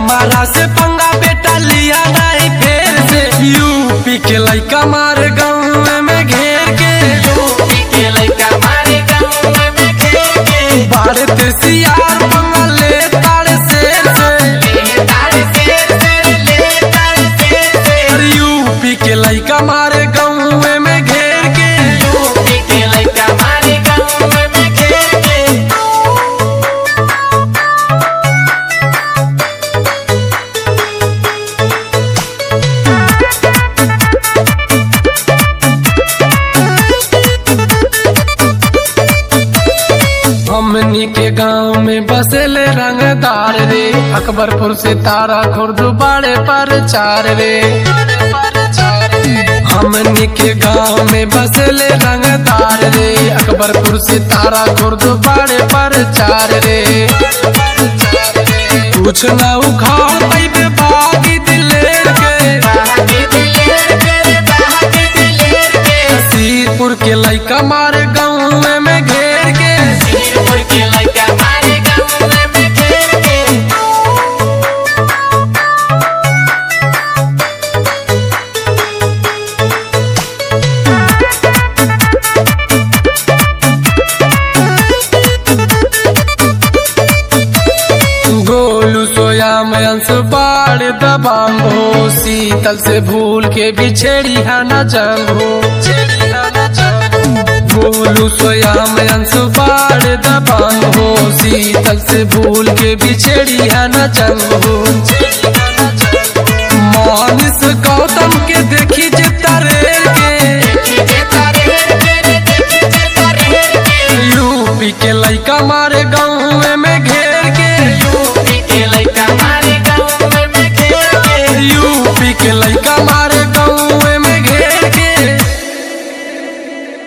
हमारा से पंगा बेटा लिया नहीं फेर से यूपी के लइका मार गाँव में घेर के भारत सियार पंगा ले तारे शेर से अरे यूपी के लइका मारे गाँव में घेर के हमनी के गांव में बसेले रंगदार रे अकबरपुर से तारा खुर्द बाड़े पर चार रे हमनी के गांव में बसेले रंगदार रे अकबरपुर से तारा खुर्द बाड़े पर चार रे कुछ ना उखाड़ पैबे बागी दिलेर के नसीरपुर के लइका मारे गाँव में घेर के गोलू सोया में अंश बाढ़ दबांग हो शीतल से भूल के बिछेड़ी है न जंग हो गोलू सोया में अंश बाढ़ दबांग हो शीतल से भूल के बिछेड़ी है न जंग हो मानिस गौतम के देख